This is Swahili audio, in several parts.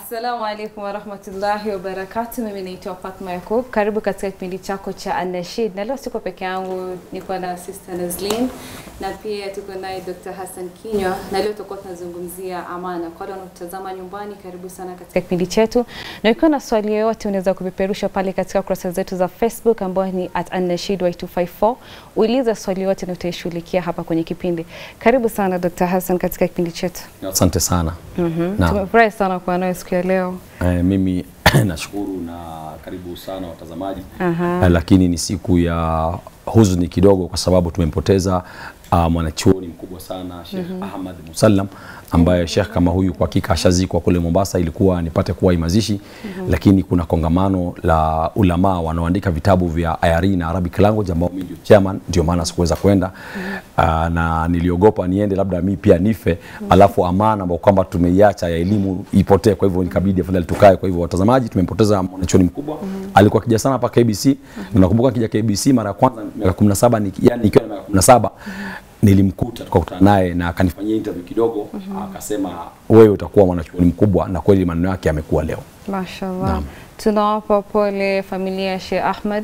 Assalamu alaikum warahmatullahi wabarakatu. Mimi naitwa Fatma Yakub. Karibu katika kipindi chako cha Anashid, na leo siko peke yangu, niko na Sister Nazlin na pia tuko naye Dr. Hassan Kinywa, na leo tutakuwa tunazungumzia amana. Kwa wale wanaotazama nyumbani, karibu sana katika kipindi chetu, na ukiwa na swali yoyote unaweza kupeperusha pale katika kurasa zetu za Facebook ambayo ni at Anashid Y254. Uliza swali yote na utaishughulikia hapa kwenye kipindi. Karibu sana Dr. Hassan katika kipindi chetu. Asante sana. Mhm. Naam. Tumefurahi sana kuwa nawe siku ya leo. Eh, mimi nashukuru na karibu sana watazamaji. Aha. Eh, lakini ni siku ya huzuni kidogo kwa sababu tumempoteza uh, mwanachuoni mkubwa sana Sheikh Ahmad Musallam ambaye Sheikh kama huyu kwa hakika ashazikwa kule Mombasa, ilikuwa nipate kuwa mazishi lakini kuna kongamano la ulama wanaoandika vitabu vya IRE na Arabic language ambao mimi ndio chairman, ndio maana sikuweza kwenda uh, na niliogopa niende labda mi pia nife alafu amana ambao kwamba tumeiacha ya elimu ipotee, kwa hivyo nikabidi afadhali tukae. Kwa hivyo watazamaji, tumempoteza mwanachuoni mkubwa alikuwa akija sana hapa KBC na nakumbuka akija KBC mara ya kwanza miaka 17 ni, yani nikiwa na miaka 17 nilimkuta tukakutana naye na akanifanyia interview kidogo akasema wewe utakuwa mwanachuoni mkubwa na kweli maneno yake yamekuwa leo Mashallah. Naam. Tunawapa pole familia ya Sheikh Ahmad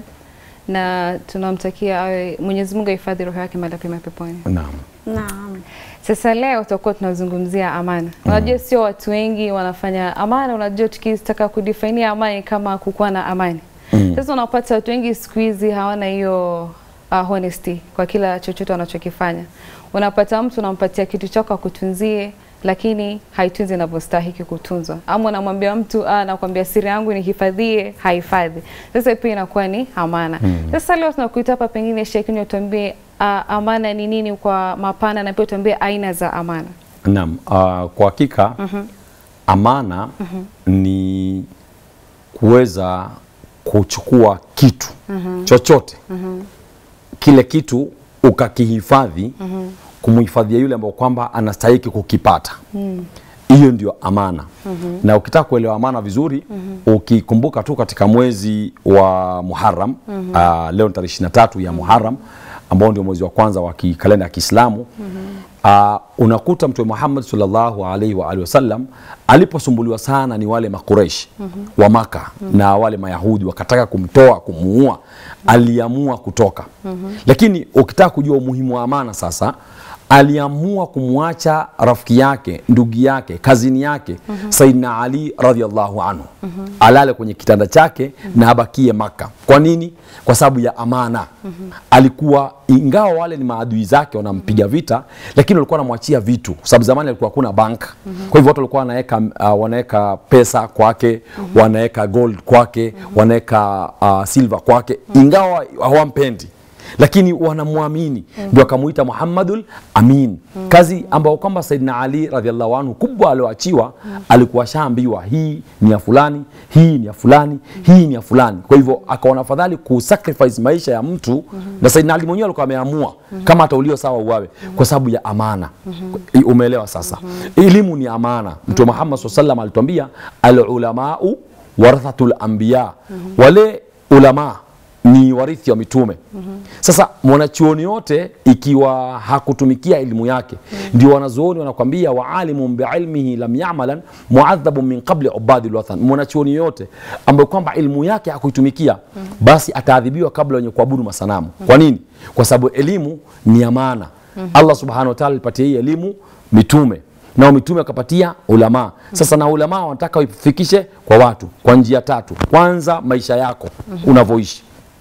na tunamtakia awe Mwenyezi Mungu ahifadhi roho yake mahali pema peponi. naam Naam. Sasa leo tutakuwa tunazungumzia amana. Unajua sio watu wengi wanafanya amana, unajua tukitaka kudefainia amani kama kukuwa na amani. Sasa unapata watu wengi siku hizi hawana hiyo uh, honesty kwa kila chochote wanachokifanya. Unapata mtu unampatia kitu chako akutunzie lakini haitunzi inavyostahiki kutunzwa, ama unamwambia mtu ah, nakwambia siri yangu nihifadhie, hahifadhi. Sasa pia inakuwa ni amana. Sasa leo tunakuita hapa, pengine Sheikh Kinywa, tuambie ah, amana ni nini kwa mapana, na pia tuambie aina za amana. Naam, uh, kwa hakika amana ni kuweza kuchukua kitu chochote kile kitu ukakihifadhi kumhifadhia yule ambao kwamba anastahiki kukipata hiyo ndio amana na ukitaka kuelewa amana vizuri ukikumbuka tu katika mwezi wa Muharram uh, leo ni tarehe 23 ya Muharram ambao ndio mwezi wa kwanza wa ki- kalenda ya Kiislamu uh, unakuta Mtume Muhammad sallallahu alaihi wa alihi wasallam aliposumbuliwa sana ni wale makureish wa Maka na wale Mayahudi wakataka kumtoa kumuua, aliamua kutoka. Lakini ukitaka kujua umuhimu wa amana sasa aliamua kumwacha rafiki yake ndugu yake kazini yake Saidina Ali radhiallahu anhu alale kwenye kitanda chake na abakie Maka. Kwa nini? Kwa sababu ya amana. Alikuwa ingawa wale ni maadui zake wanampiga vita, lakini walikuwa wanamwachia vitu, kwa sababu zamani alikuwa hakuna bank. Kwa hivyo watu walikuwa wanaweka uh, wanaweka pesa kwake, wanaweka gold kwake, wanaweka uh, silver kwake, ingawa hawampendi lakini wanamwamini ndio akamuita Muhammadul Amin. Kazi ambayo kwamba Saidina Ali radhiallahu anhu kubwa alioachiwa, alikuwa shaambiwa hii ni ya fulani, hii ni ya fulani, hii ni ya fulani. Kwa hivyo akaona afadhali kusacrifice maisha ya mtu, na Saidina Ali mwenyewe alikuwa ameamua kama ataulio sawa uwawe, kwa sababu ya amana. Umeelewa sasa? Elimu ni amana. Mtume Muhammad SAW sallam alituambia alulamau warathatul anbiya, wale ulama ni warithi wa mitume. Sasa mwanachuoni yote ikiwa hakutumikia elimu yake, ndio wanazuoni wanakwambia waalimun biilmihi lam yamalan muadhabun min qabli ubadi lwathan. Mwanachuoni yote ambaye kwamba elimu yake hakuitumikia, basi ataadhibiwa kabla wenye kuabudu masanamu. Kwa nini? Kwa sababu elimu ni amana. Allah subhanahu wa ta'ala alipatia hii elimu mitume nao mitume wakapatia ulama. Sasa na ulama wanataka uifikishe kwa watu kwa njia tatu. Kwanza, maisha yako unavyoishi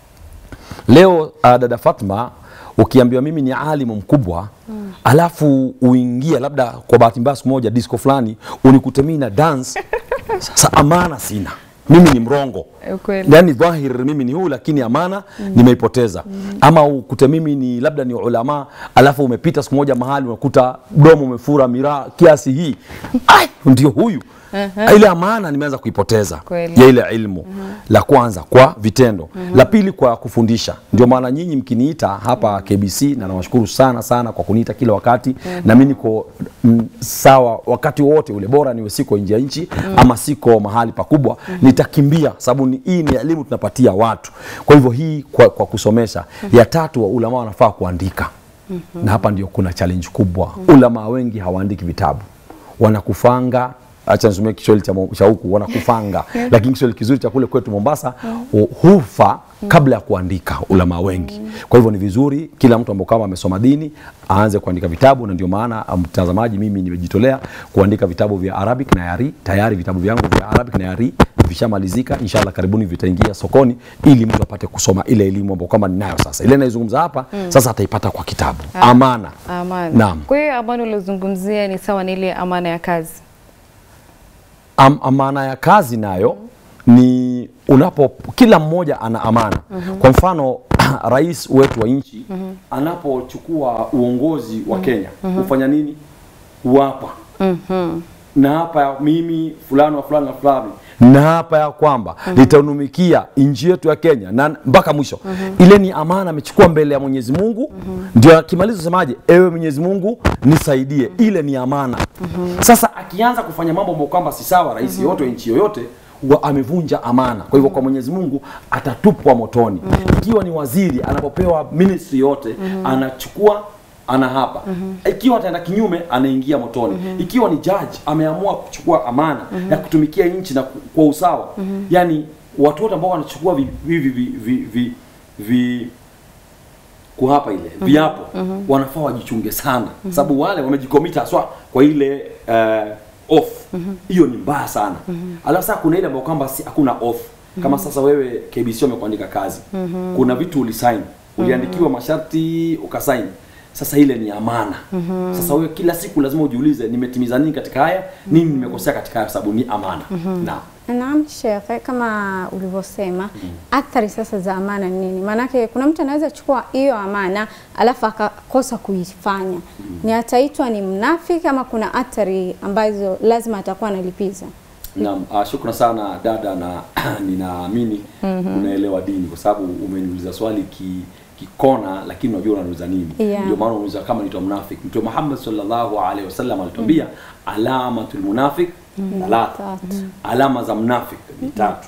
Leo uh, dada Fatma, ukiambiwa mimi ni alimu mkubwa alafu uingie labda kwa bahati mbaya siku moja disco fulani unikute mimi na dance, sasa amana sina, mimi ni mrongo Ukweli. yani dhahir mimi ni huu lakini amana nimeipoteza. Ama ukute mimi ni labda ni ulama alafu umepita siku moja mahali unakuta mdomo umefura miraa kiasi hii, ai, ndio huyu ile amana nimeanza kuipoteza Kweli. ya ile ilmu. La kwanza kwa vitendo, la pili kwa kufundisha. Ndio maana nyinyi mkiniita hapa KBC, na nawashukuru sana sana kwa kuniita kila wakati, na mimi niko mm, sawa wakati wote ule, bora niwe siko nje ya nchi ama siko mahali pakubwa, nitakimbia sababu ni, hii ni elimu tunapatia watu. Kwa hivyo hii kwa, kwa kusomesha. Ya tatu, wa ulama wanafaa kuandika na hapa ndio kuna challenge kubwa. Ulama wengi hawaandiki vitabu, wanakufanga acha nisomee Kiswahili cha, mo- cha huku wanakufanga, lakini Kiswahili kizuri cha kule kwetu Mombasa hu- hufa kabla ya kuandika ulama wengi. Kwa hivyo ni vizuri kila mtu ambao kama amesoma dini aanze kuandika vitabu, na ndio maana ah, mtazamaji, mimi nimejitolea kuandika vitabu vya Arabic na Yari. Tayari vitabu vyangu vya Arabic na Yari vishamalizika, inshallah karibuni vitaingia sokoni, ili mtu apate kusoma ile elimu ambayo kama ninayo sasa. Ile naizungumza hapa sasa ataipata kwa kitabu Amana. Amana. Naam. Kwa hiyo amana uliozungumzia ni sawa na ile amana ya kazi. Am, amana ya kazi nayo ni unapo kila mmoja ana amana. Kwa mfano rais wetu wa nchi anapochukua uongozi wa Kenya hufanya nini? Huapa na hapa ya mimi fulani wa fulani na fulani na hapa ya kwamba litaunumikia nchi yetu ya Kenya na mpaka mwisho. Ile ni amana amechukua mbele ya Mwenyezi Mungu, ndio akimaliza semaje, ewe Mwenyezi Mungu nisaidie. Ile ni amana. Sasa akianza kufanya mambo ambayo kwamba si sawa, rais yoyote wa nchi yoyote wa amevunja amana. Kwa hivyo kwa Mwenyezi Mungu atatupwa motoni. Ikiwa ni waziri anapopewa ministry yote anachukua ana hapa ikiwa ataenda kinyume anaingia motoni ikiwa ni judge ameamua kuchukua amana ya kutumikia nchi na ku- kwa usawa yani watu wote ambao wanachukua vi, vi, vi, vi, vi, vi, vi kuhapa ile viapo wanafaa wajichunge sana sababu wale wamejikomita haswa kwa ile uh, off hiyo ni mbaya sana alafu sasa kuna ile ambayo kwamba si hakuna off kama sasa wewe KBC wamekuandika kazi kuna vitu ulisign uliandikiwa masharti ukasign sasa ile ni amana sasa wewe kila siku lazima ujiulize nimetimiza nini katika haya nini nimekosea katika haya sababu ni amana naam Naam Sheikh, kama ulivyosema athari sasa za amana ni nini? Maanake kuna mtu anaweza chukua hiyo amana alafu akakosa kuifanya, ni ataitwa ni mnafiki ama kuna athari ambazo lazima atakuwa analipiza? Naam, uh, shukran sana dada, na ninaamini unaelewa dini kwa sababu umeniuliza swali ki kikona, lakini unajua unaniuliza nini. Yeah. Ndio maana unauliza kama nitwa mnafiki. Mtume Muhammad sallallahu alaihi wasallam alituambia alamatul munafiq thalatha, Tatu. alama za mnafik ni tatu.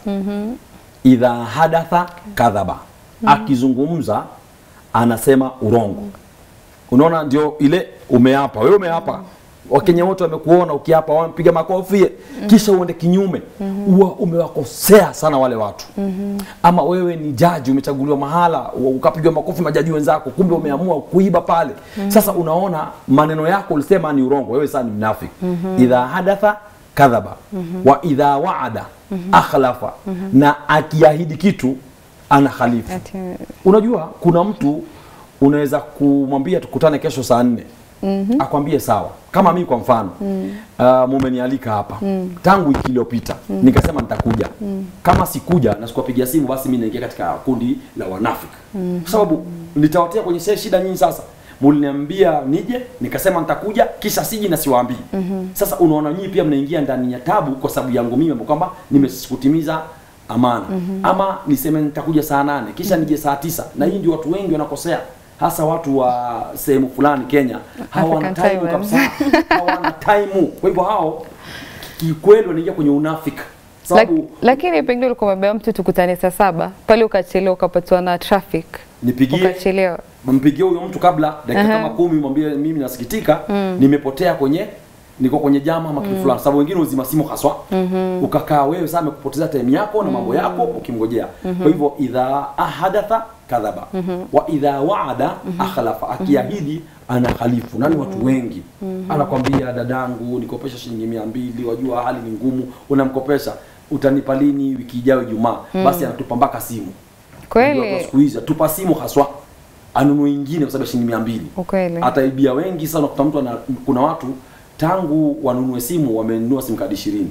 Idha hadatha kadhaba, akizungumza anasema urongo. Unaona, ndio ile umeapa wewe, umeapa Wakenya wote wamekuona ukiapa, wampiga makofi, kisha uende kinyume, huwa umewakosea sana wale watu. Ama wewe ni jaji, umechaguliwa mahala, wa- ukapigwa makofi majaji wenzako, kumbe umeamua kuiba pale. Sasa unaona maneno yako ulisema ni urongo, wewe sasa ni mnafiki. Idha hadatha kadhaba wa idha waada akhlafa, na akiahidi kitu ana khalifu. Ati, Unajua kuna mtu unaweza kumwambia tukutane kesho saa nne akwambie sawa. Kama mimi kwa mfano uh, mumenialika hapa tangu wiki iliyopita nikasema nitakuja. Kama sikuja na sikuwapigia simu, basi mimi naingia katika kundi la wanafiki kwa sababu nitawatia kwenye se- shida nyinyi. Sasa muliniambia nije, nikasema nitakuja, kisha siji na siwaambii. Sasa unaona nyinyi pia mnaingia ndani ya tabu kwa sababu yangu mimi, ambapo kwamba nimekutimiza amana ama niseme nitakuja saa nane kisha nije saa tisa na hii ndio watu wengi wanakosea hasa watu wa sehemu fulani Kenya hawana African time time. kabisa hawana time kwa hivyo hao kikweli wanaingia kwenye unafiki Lak, sababu lakini pengine ulikuwa umebeba mtu tukutane saa saba pale ukachelewa ukapatwa na traffic nipigie ukachelewa. mpigie huyo mtu kabla dakika Aha. kama kumi mwambie mimi nasikitika nimepotea kwenye niko kwenye jama ama kitu fulani sababu wengine uzima simu haswa ukakaa wewe sasa amekupoteza time yako na mambo yako ukimngojea kwa hivyo idha ahadatha kadhaba wa idha waada akhlafa akiahidi ana khalifu nani watu wengi anakwambia dadangu nikopesha shilingi mia mbili wajua hali ni ngumu unamkopesha utanipa lini wiki ijayo Ijumaa basi anatupa mpaka simu Unajua kwa Kweli siku hizi tupa simu haswa anunue ingine kwa sababu ya shilingi mia mbili ukweli. ataibia wengi sana. Unakuta mtu ana, kuna watu tangu wanunue simu wamenunua simu kadi ishirini.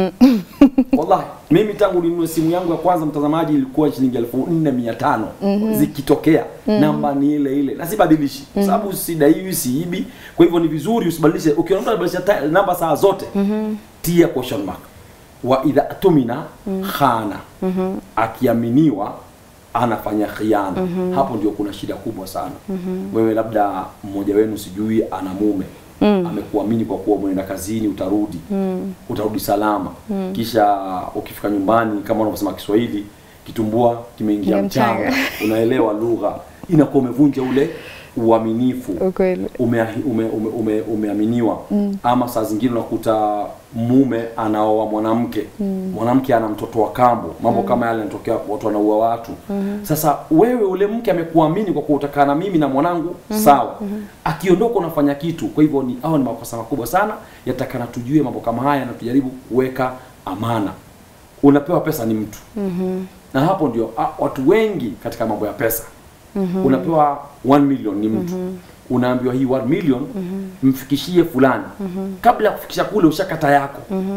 Wallahi mimi tangu ninunue simu yangu ya kwanza mtazamaji, ilikuwa shilingi elfu nne mia tano zikitokea namba ni ile ile na sibadilishi kwa sababu sidaiwi, siibi. Kwa hivyo ni vizuri usibadilishe. Ukiona mtu anabadilisha ta- namba saa zote tia question mark wa idha tumina khana, akiaminiwa anafanya khiana. Hapo ndio kuna shida kubwa sana. Wewe labda mmoja wenu sijui ana mume amekuamini kwa kuwa mwenda kazini utarudi utarudi salama, kisha ukifika nyumbani kama unavyosema Kiswahili kitumbua kimeingia Ingia mchanga. mchanga, unaelewa lugha, inakuwa umevunja ule uaminifu Ukweli. umeahi- ume, ume, ume, umeaminiwa ama saa zingine unakuta mume anaoa mwanamke mwanamke ana mtoto wa kambo mambo kama yale yanatokea watu wanaua watu sasa wewe ule mke amekuamini kwa kuwa utakaa na mimi na mwanangu sawa akiondoka unafanya kitu kwa hivyo ni hao ni makosa makubwa sana yatakana tujue mambo kama haya na tujaribu kuweka amana unapewa pesa ni mtu na hapo ndio ah, watu wengi katika mambo ya pesa unapewa 1 million ni mtu unaambiwa hii 1 million mfikishie fulani kabla ya kufikisha kule ushakata yako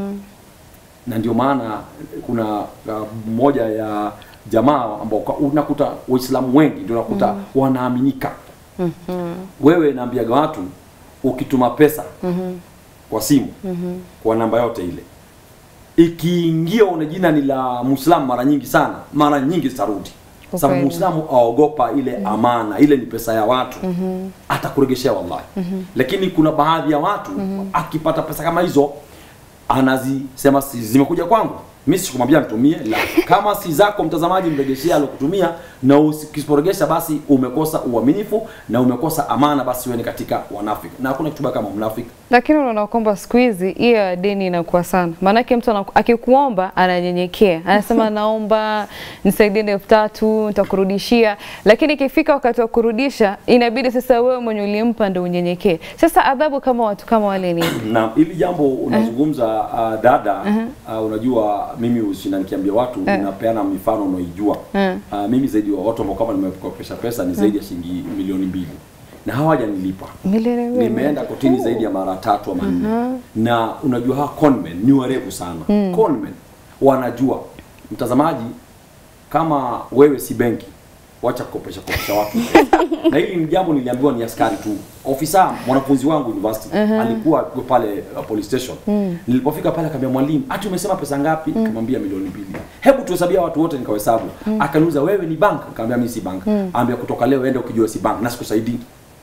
na ndio maana kuna uh, moja ya jamaa ambao kwa- unakuta waislamu wengi ndio unakuta wanaaminika wewe naambiaga watu ukituma pesa kwa simu kwa namba yote ile ikiingia una jina ni la muislamu mara nyingi sana mara nyingi zitarudi Kwa sababu kweli. muislamu aogopa ile amana ile ni pesa ya watu atakuregeshea wallahi lakini kuna baadhi ya watu akipata pesa kama hizo anazisema si zimekuja kwangu mimi sikumwambia nitumie la kama si zako mtazamaji mregeshee alokutumia na usiporegesha basi umekosa uaminifu na umekosa amana basi wewe ni katika wanafiki na hakuna kitu baya kama mnafiki Lakini unaona kwamba siku hizi hiyo ya deni inakuwa sana, maanake mtu anaku- akikuomba ananyenyekea, anasema naomba nisaidie na elfu tatu nitakurudishia, lakini ikifika wakati wa kurudisha inabidi sasa wewe mwenye ulimpa ndio unyenyekee. Sasa adhabu kama watu kama wale ni ipi? na hili jambo unazungumza uh, dada uh, unajua mimi usina nikiambia watu napeana mifano unaijua uh, mimi zaidi wa watu ambao kama nimekopesha pesa ni zaidi ya shilingi milioni mbili na hawajanilipa milioni mbili? nimeenda kotini zaidi ya mara tatu ama nne na unajua hawa conmen ni warefu sana conmen wanajua mtazamaji kama wewe si benki wacha kukopesha kopesha watu na hili ni jambo niliambiwa ni askari tu ofisa mwanafunzi wangu university alikuwa yuko pale uh, police station nilipofika pale akamwambia mwalimu hati umesema pesa ngapi nikamwambia milioni mbili hebu tuhesabia watu wote nikawahesabu akaniuliza wewe ni bank nikamwambia mimi si bank ambia kutoka leo ende ukijua si bank na sikusaidii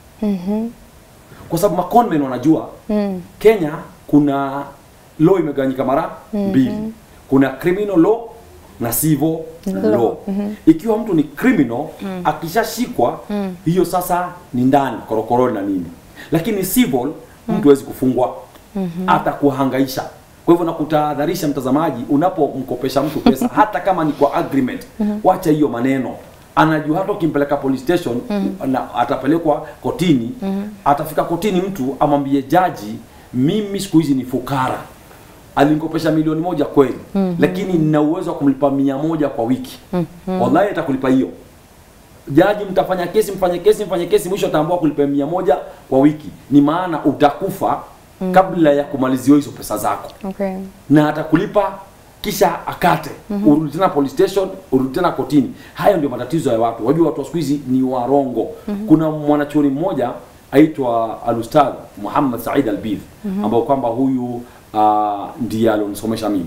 kwa sababu maconmen wanajua Kenya kuna law imegawanyika mara mbili kuna criminal law na civil law ikiwa mtu ni criminal akishashikwa hiyo sasa ni ndani korokoroni na nini lakini civil mtu hawezi kufungwa hata kuhangaisha kwa hivyo nakutahadharisha mtazamaji unapomkopesha mtu pesa hata kama ni kwa agreement wacha hiyo maneno anajua hata ukimpeleka police station na atapelekwa kotini atafika kotini mtu amwambie jaji mimi siku hizi ni fukara alinikopesha milioni moja kweli lakini nina uwezo wa kumlipa mia moja kwa wiki wallahi atakulipa hiyo jaji mtafanya kesi mfanye kesi mfanye kesi mwisho ataambua kulipa mia moja kwa wiki ni maana utakufa kabla ya kumaliziwa hizo pesa zako Okay. na atakulipa kisha akate urudi tena police station urudi tena kotini hayo ndio matatizo ya watu wajua watu wa siku hizi ni warongo kuna mwanachuoni mmoja aitwa alustadh Muhammad Said Albidh ambao kwamba huyu uh, ndiye alionisomesha mimi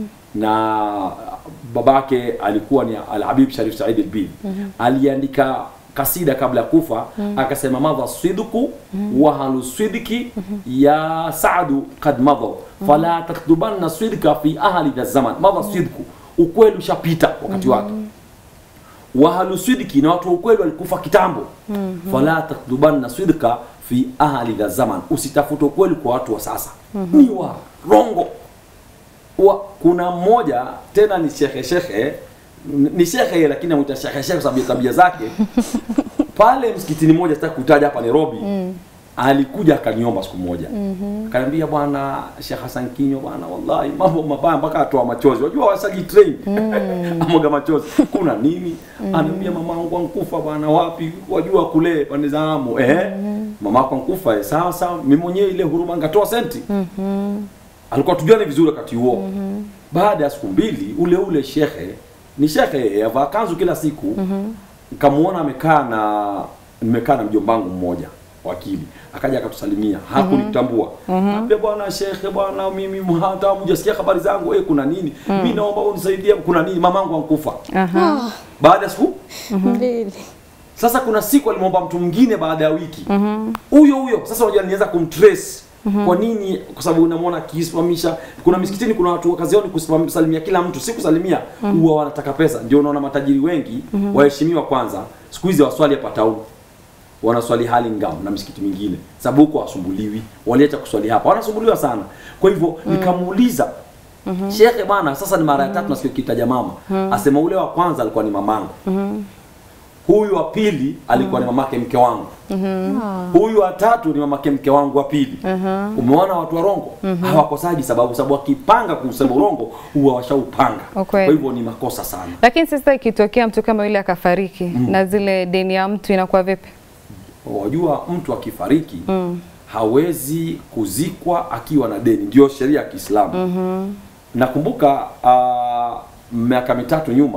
na babake alikuwa ni Al-Habib Sharif Said Albidh aliandika kasida kabla ya kufa akasema madha sidku wa halu sidki ya saadu qad madha fala taktubanna sidka fi ahli dha zaman madha sidku ukweli ushapita wakati wake wahalu sidki na watu wa ukweli walikufa kitambo fala taktubanna sidka fi ahli dha zaman usitafute ukweli kwa watu wa sasa ni warongo wa, kuna mmoja tena ni shekhe shekhe ni shekhe lakini anamuita shekhe shekhe kwa sababu ya tabia zake pale msikitini moja sitaki kutaja hapa Nairobi alikuja akaniomba siku moja akaniambia bwana Sheikh Hassan Kinyo bwana wallahi mambo mabaya mpaka atoa machozi wajua wasagi train amoga machozi kuna nini ananiambia mamangu ankufa bwana wapi wajua kule pande za Amu eh mama yako ankufa eh, sawa sawa mimi mwenyewe ile huruma ngatoa senti alikuwa tujuane vizuri wakati huo baada ya siku mbili ule ule shekhe ni shekhe avaa kanzu kila siku nikamuona amekaa na nimekaa na mjombangu mmoja wakili akaja akatusalimia hakunitambua ambia bwana shekhe bwana mimi hata hujasikia habari zangu eh kuna nini mimi naomba unisaidie kuna nini mamangu ankufa Aha. baada ya siku mbili sasa kuna siku alimwomba mtu mwingine baada ya wiki huyo huyo sasa unajua nianza kumtrace kwa nini kwa sababu unamwona akisimamisha kuna misikitini kuna watu wa kazi yao ni kusalimia kila mtu si kusalimia huwa wanataka pesa ndio unaona matajiri wengi waheshimiwa kwanza siku hizi waswali hapa town wanaswali hali ngao na misikiti mingine sababu huko wasumbuliwi waliacha kuswali hapa wanasumbuliwa sana kwa hivyo nikamuuliza shekhe bwana sasa ni mara ya tatu nasikia kitaja mama asema ule wa kwanza alikuwa ni mamangu huyu wa pili alikuwa ni mamake mke wangu huyu wa tatu ni mamake mke wangu wa pili umeona watu wa rongo hawakosaji sababu sababu wakipanga kusema urongo huwa washaupanga Ukweli. kwa hivyo ni makosa sana Lakini sasa ikitokea mtu kama yule akafariki na zile deni ya mtu inakuwa vipi? wajua mtu akifariki hawezi kuzikwa akiwa na deni ndio sheria ya kiislamu nakumbuka uh, miaka mitatu nyuma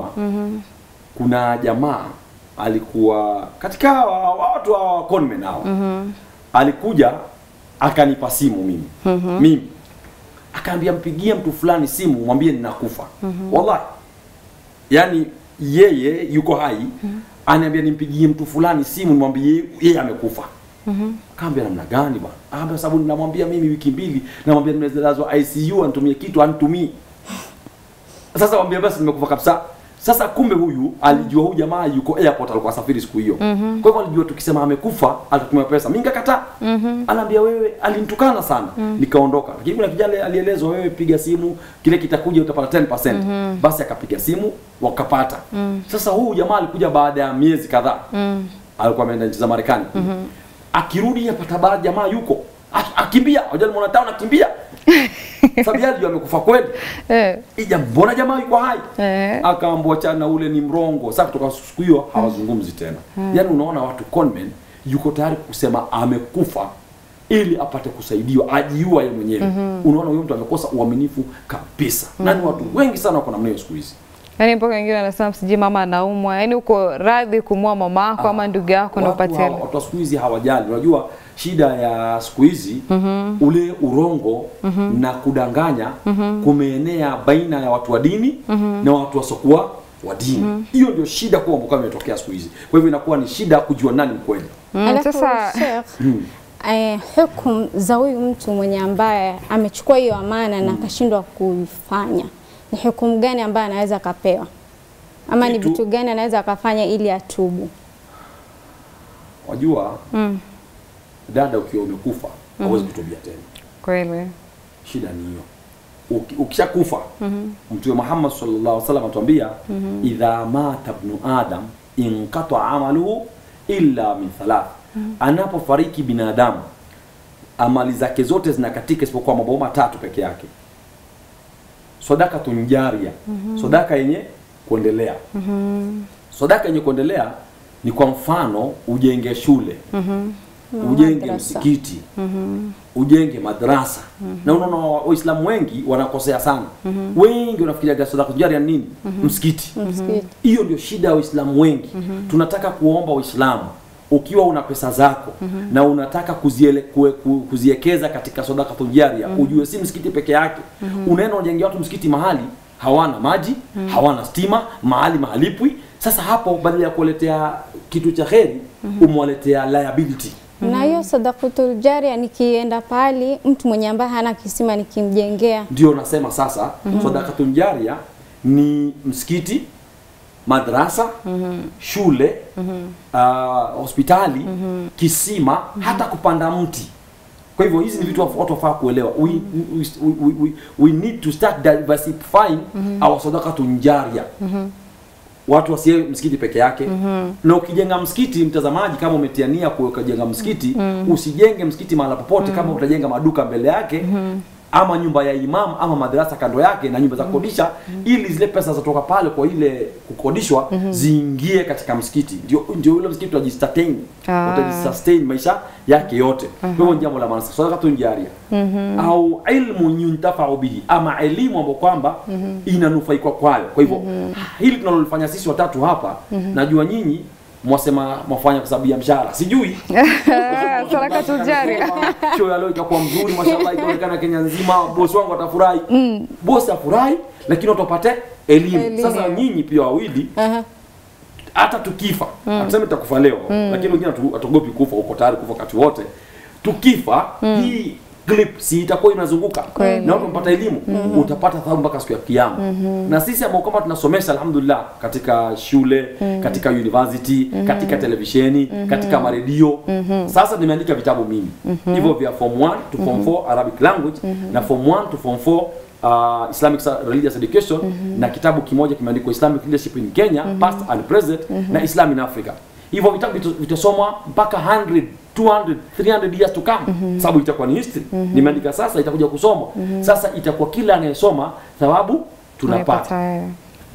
kuna jamaa alikuwa katika hawa- watu hawa conmen hawa alikuja akanipa simu mimi mimi akaambia mpigie mtu fulani simu mwambie ninakufa wallahi yani yeye yuko hai aniambia nimpigie mtu fulani simu nimwambie yeye amekufa kaambia namna gani bwana akaambia sababu ninamwambia mimi wiki mbili namwambia nimelazwa ICU anitumie kitu anitumii sasa mwambia basi nimekufa kabisa sasa kumbe huyu alijua huyu jamaa yuko airport alikuwa safiri siku hiyo kwa hivyo alijua tukisema amekufa atatumia pesa mimi nikakataa anaambia wewe alinitukana sana nikaondoka lakini kuna kijana alielezwa wewe piga simu kile kitakuja utapata 10% basi akapiga simu wakapata sasa huyu jamaa alikuja baada ya miezi kadhaa alikuwa ameenda nchi za Marekani akirudi apata baadhi jamaa yuko Ak- akimbia unajua nimeona town akimbia sababu yeye alijua amekufa kweli Eh. ija mbona jamaa yuko hai Eh. akaambua chana ule ni mrongo sasa kutoka siku hiyo hawazungumzi tena yaani unaona watu conmen yuko tayari kusema amekufa ili apate kusaidiwa ajiua yeye mwenyewe unaona huyo mtu amekosa uaminifu kabisa na ni watu wengi sana wako namna hiyo siku hizi Yaani mpaka wengine wanasema sijui mama anaumwa, yaani uko radhi kumua mama yako ama ndugu yako ndio Watu upatie hawa- hela. watu wa siku hizi hawajali unajua shida ya siku hizi ule urongo na kudanganya kumeenea baina ya watu wa dini na watu wasokuwa wa dini hiyo ndio shida kubwa ambayo imetokea siku hizi kwa hivyo inakuwa ni shida kujua nani mkweli Mm, Alafu sasa Sheikh, eh, hukumu za huyu mtu mwenye ambaye amechukua hiyo amana na akashindwa kuifanya ni hukumu gani ambayo anaweza akapewa ama ni Kitu- vitu gani anaweza akafanya ili atubu? wajua dada ukiwa umekufa hauwezi kutubia tena kweli shida ni hiyo Uki- ukishakufa mtume Muhammad sallallahu alaihi wasallam atuambia idha mata ibnu adam inqata amaluhu illa min thalath anapofariki binadamu amali zake zote zinakatika isipokuwa mambo matatu peke yake sadakatun jaria sadaka yenye kuendelea sadaka yenye kuendelea ni kwa mfano ujenge shule ujenge Madrasa. msikiti ujenge madrasa na unaona wa- waislamu wengi wanakosea sana wengi wanafikiria sadaka jaria ni nini msikiti Msikiti. hiyo ndio shida ya waislamu wengi tunataka kuomba waislamu ukiwa una pesa zako na unataka kuziele, kue, ku, kuziekeza katika sadaka tujaria ujue si msikiti peke yake unaenda unajengea watu msikiti mahali hawana maji hawana stima mahali mahalipwi sasa hapo badala ya kuwaletea kitu cha heri umewaletea liability Na hiyo sadaqatul jaria nikienda pali mtu mwenye ambaye hana kisima nikimjengea ndio nasema sasa sadakatun jaria ni msikiti madrasa shule ah, hospitali kisima hata kupanda mti kwa hivyo hizi ni vitu watu watu wafaa kuelewa we, we, we, we, we need to start diversifying our sadakatun jaria watu wasiwe msikiti peke yake na ukijenga msikiti mtazamaji kama umetiania kujenga msikiti usijenge msikiti mahala popote kama utajenga maduka mbele yake ama nyumba ya imam ama madarasa kando yake na nyumba za kukodisha ili zile pesa zatoka pale kwa ile kukodishwa ziingie katika msikiti ndio ndio ule msikiti utajisustain Ah. utajisustain maisha yake yote kwa hivyo ni jambo la maana sadaqatun jaria au ilmu yuntafau bihi ama elimu ambayo kwamba inanufaikwa kwayo kwa hivyo hili tunalolifanya sisi watatu hapa najua nyinyi mwasema mwafanya kwa sababu ya mshahara sijui sadaka tujaria show ya leo itakuwa mzuri mashallah itaonekana Kenya nzima bosi wangu atafurahi bosi afurahi lakini watu wapate elimu Elimu. sasa nyinyi pia wawili Aha. hata tukifa hatusemi tutakufa leo lakini wengine hatu- hatuogopi kufa uko tayari kufa wakati wote tukifa hii clip si itakuwa inazunguka Kweli. na watu wamepata elimu utapata thawabu mpaka siku ya kiyama na sisi ambao kama tunasomesha alhamdulillah katika shule katika university katika televisheni katika maredio sasa nimeandika vitabu mimi hivyo vya form 1 to form 4 Arabic language na form 1 to form 4 Uh, Islamic Sa- Religious Education na kitabu kimoja kimeandikwa Islamic Leadership in Kenya past and present na Islam in Africa. Hivyo vitabu vitu- vitasomwa mpaka 100 200 300 years to come sababu itakuwa ni history nimeandika sasa itakuja kusomwa sasa itakuwa kila anayesoma thawabu tunapata Unaipata wewe.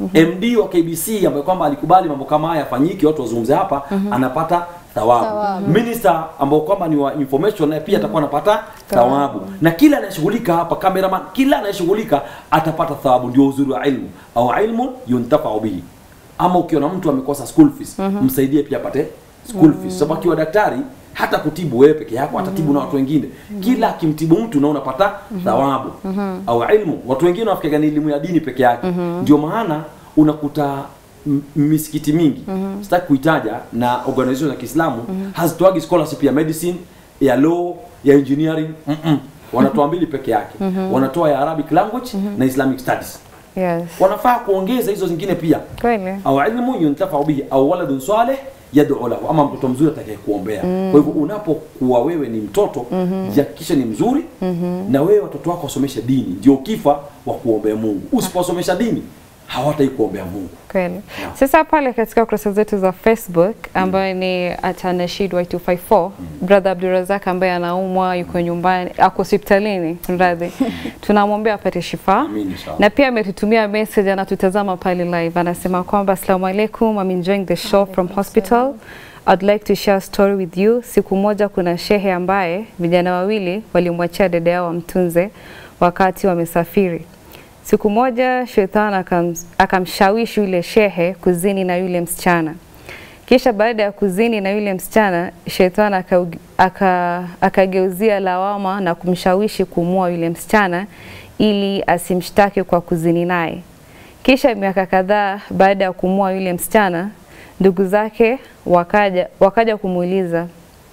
MD wa KBC ambaye kwamba alikubali mambo kama haya yafanyike, watu wazungumze hapa, anapata thawabu. Thawabu. Minister ambao kwamba ni wa information naye pia atakuwa anapata thawabu, na kila anayeshughulika hapa, cameraman, kila anayeshughulika atapata thawabu. Ndio uzuri wa ilmu, au ilmu yuntafau bihi. Ama ukiona mtu amekosa school fees, msaidie pia apate school fees, sababu akiwa daktari hata kutibu wewe peke yako atatibu na watu wengine. Kila akimtibu mtu na unapata thawabu au ilmu. Watu wengine wanafikiria ni elimu ya dini peke yake. Ndio maana unakuta m- misikiti mingi sitaki kuitaja na organization za Kiislamu hazitoagi scholarship ya medicine, ya law, ya engineering mm -mm. wanatoa mbili peke yake. Wanatoa ya Arabic language na Islamic studies. Yes. Wanafaa kuongeza hizo zingine pia Kweli. au ilmu yuntafau bihi au waladun salih yad'u lahu, ama mtoto mzuri atakaye kuombea. Kwa hivyo unapokuwa wewe ni mtoto jihakikishe ni mzuri na wewe watoto wako wasomeshe dini, ndio ukifa wa kuombea Mungu. Usiposomesha dini hawatai kuombea Mungu. Kweli. Sasa pale katika kurasa zetu za Facebook ambayo ni atanashid Y254 brother Abdurazak ambaye anaumwa yuko nyumbani ako hospitalini radhi, tunamwombea apate shifa Amin, inshallah. na pia ametutumia message, anatutazama pale live, anasema kwamba assalamu alaikum, I'm enjoying the show from hospital I'd like to share a story with you. Siku moja kuna shehe ambaye vijana wawili walimwachia dada yao wamtunze wakati wamesafiri. Siku moja shetani akam, akamshawishi yule shehe kuzini na yule msichana. Kisha baada ya kuzini na yule msichana, shetani akau- aka- akageuzia lawama na kumshawishi kumua yule msichana ili asimshtaki kwa kuzini naye. Kisha miaka kadhaa baada ya kumua yule msichana, ndugu zake wakaja, wakaja kumuuliza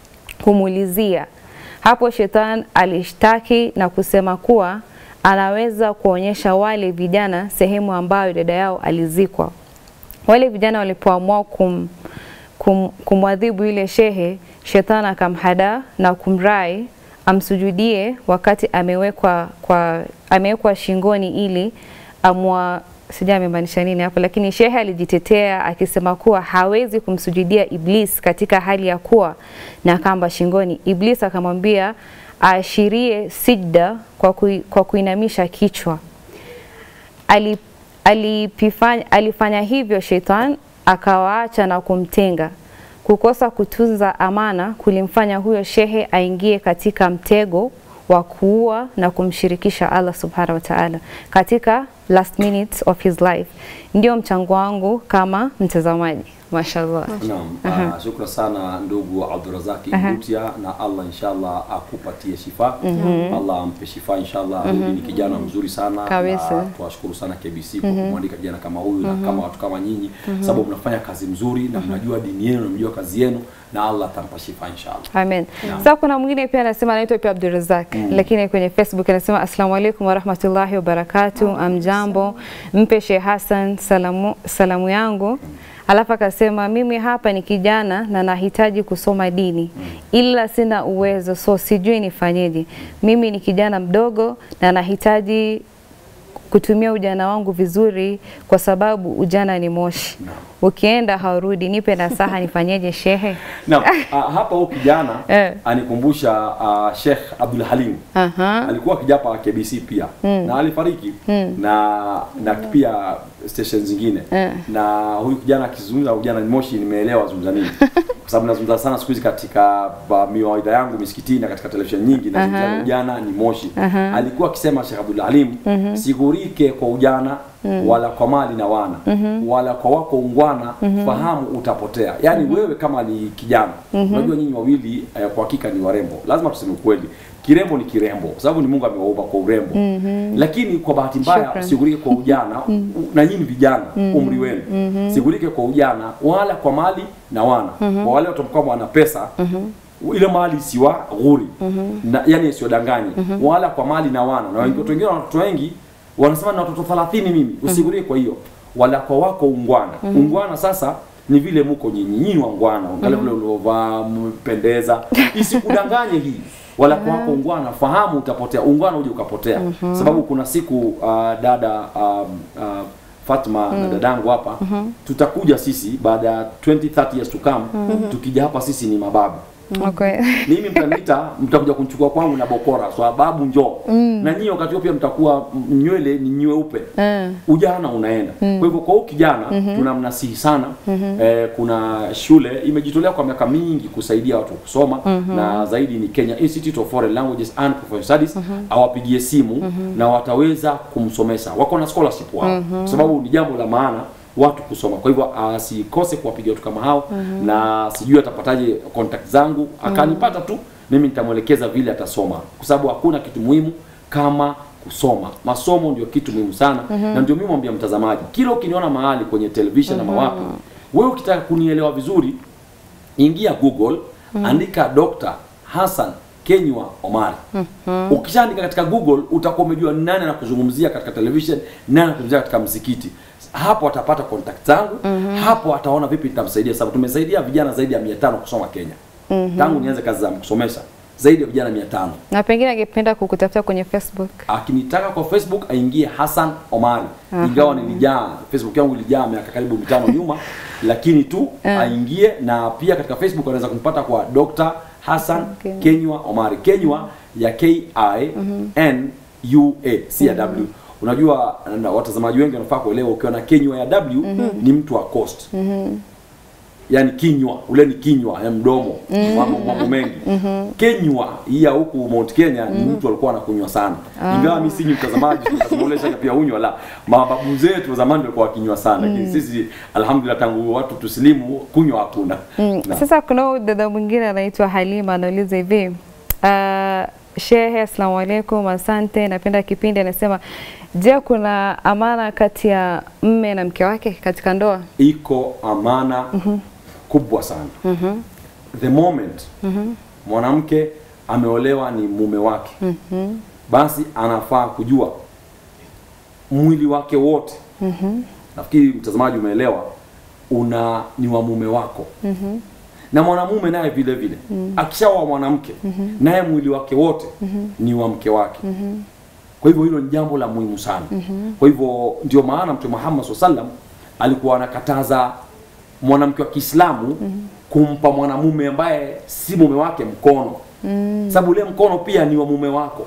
kumuulizia. Hapo shetani alishtaki na kusema kuwa anaweza kuonyesha wale vijana sehemu ambayo dada yao alizikwa. Wale vijana walipoamua kum, kum, kumwadhibu yule shehe, shetani akamhadaa na kumrai amsujudie wakati amewekwa kwa amewekwa shingoni ili amwa sijui amemaanisha nini hapo, lakini shehe alijitetea akisema kuwa hawezi kumsujudia Iblis katika hali ya kuwa na kamba shingoni. Iblis akamwambia aashirie sijda kwa, kui, kwa kuinamisha kichwa ali, alipifanya, alifanya hivyo shetani akawaacha na kumtenga. Kukosa kutunza amana kulimfanya huyo shehe aingie katika mtego wa kuua na kumshirikisha Allah subhanahu wa ta'ala katika last minutes of his life. Ndio mchango wangu kama mtazamaji. Mashallah. Naam, uh, shukran sana ndugu Abdurazaki Mbutia na Allah inshallah akupatie shifa. Allah ampe shifa inshallah. Huyu ni kijana mzuri sana Kabisa. na tuwashukuru sana KBC kwa kumwandika kijana kama huyu na kama watu kama nyinyi sababu mnafanya kazi mzuri na mnajua dini yenu na mnajua kazi yenu na Allah atampa shifa inshallah. Amen. Naam. Sasa kuna mwingine pia anasema anaitwa pia Abdulrazak lakini kwenye Facebook anasema assalamu alaikum warahmatullahi wabarakatuh, amjambo, mpe Sheikh Hassan salamu, salamu yangu. Alafu akasema mimi hapa ni kijana na nahitaji kusoma dini ila sina uwezo, so sijui nifanyeje. Mimi ni kijana mdogo na nahitaji kutumia ujana wangu vizuri kwa sababu ujana ni moshi, ukienda haurudi. Nipe nasaha nifanyeje shehe? Naam, uh, hapa huyu kijana Eh. anikumbusha uh, Sheikh Abdul Halim. Aha. alikuwa kijapa KBC pia na alifariki na na pia station zingine na huyu kijana akizungumza ujana ni moshi, nimeelewa zungumza nini, kwa sababu nazungumza sana siku hizi katika ba- miwaidha yangu misikitini na katika televisheni nyingi nazungumza ujana ni moshi. Alikuwa akisema Sheikh Abdul Halim, sigurike kwa ujana wala kwa mali na wana wala kwa wako ungwana, fahamu utapotea. Yaani wewe kama ni kijana, unajua nyinyi wawili eh, kwa hakika ni warembo, lazima tuseme ukweli kirembo ni kirembo kwa sababu ni Mungu amewaumba kwa urembo lakini kwa bahati mbaya Shukran. sigurike kwa ujana u- na nyinyi vijana umri wenu sigurike kwa ujana wala kwa mali na wana kwa wale watu ambao wana pesa ile mali isiwa ghuri na, yani isiwadanganye wala kwa mali na wana na watu wengine wana watoto wengi wanasema na watoto 30 mimi usigurie kwa hiyo wala kwa wako ungwana ungwana sasa ni vile muko nyinyi nyinyi wangwana angalia vile uliovaa mpendeza isikudanganye hii wala kwa wako ungwana fahamu utapotea ungwana uje ukapotea sababu kuna siku uh, dada um, uh, Fatma na dadangu hapa tutakuja sisi baada ya 20 30 years to come tukija hapa sisi ni mababu Okay. mimi mtaniita mtakuja kunchukua kwangu na bokora sababu njoo na nyinyi wakati huo pia mtakuwa m- nywele ni nyeupe Mm. ujana unaenda kwa hivyo kwa huyu kijana tunamnasihi sana eh, kuna shule imejitolea kwa miaka mingi kusaidia watu kusoma na zaidi ni Kenya Institute of Foreign Languages and Professional Studies awapigie simu na wataweza kumsomesha wako na scholarship wao kwa sababu ni jambo la maana watu kusoma kwa hivyo asikose kuwapigia watu kama hao na sijui atapataje contact zangu akanipata tu mimi nitamwelekeza vile atasoma kwa sababu hakuna kitu muhimu kama kusoma masomo ndio kitu muhimu sana na ndio mimi mwambia mtazamaji kila ukiniona mahali kwenye television na mawapi wewe ukitaka kunielewa vizuri ingia google andika Dr. Hassan Kenywa Omari ukishaandika katika google utakuwa umejua ni nani anakuzungumzia katika television nani anakuzungumzia katika msikiti hapo atapata contact zangu hapo ataona vipi nitamsaidia sababu tumesaidia vijana zaidi ya 500 kusoma Kenya tangu nianze kazi za kusomesha zaidi ya vijana 500 Na pengine angependa kukutafuta kwenye Facebook. akinitaka kwa Facebook aingie Hassan Omari. Ingawa nilijaa Facebook yangu ilijaa miaka karibu mitano nyuma, lakini tu aingie, na pia katika Facebook anaweza kunipata kwa Dr. Hassan Okay. Kenywa Omari. Kenywa ya K I N U A si ya W. Unajua na watazamaji wengi wanafaa kuelewa ukiwa na Kenywa ya W ni mtu wa coast. Yaani kinywa, ule ni kinywa ya mdomo, mambo mambo mengi. Kenywa hii ya huku Mount Kenya ni mtu alikuwa anakunywa sana. Ingawa mimi si mtazamaji, tunamueleza pia unywa la mababu zetu wa zamani walikuwa wakinywa sana. Lakini sisi alhamdulillah tangu watu tusilimu kunywa hakuna. Mm. Na- Sasa kuna huyu dada mwingine anaitwa Halima anauliza hivi uh, Shehe, asalamu alaikum, asante, napenda kipindi. Anasema, je, kuna amana kati ya mme na mke wake katika ndoa? iko amana kubwa sana the moment mwanamke ameolewa ni mume wake basi anafaa kujua mwili wake wote nafikiri mtazamaji umeelewa una ni wa mume wako na mwanamume naye vile vile akishaoa mwanamke naye mwili wake wote ni wa mke wake kwa hivyo hilo ni jambo la muhimu sana. Kwa hivyo ndio maana Mtume Muhammad SAW sallam alikuwa anakataza mwanamke wa Kiislamu kumpa mwanamume ambaye si mume wake mkono, sababu ule mkono pia ni wa mume wako.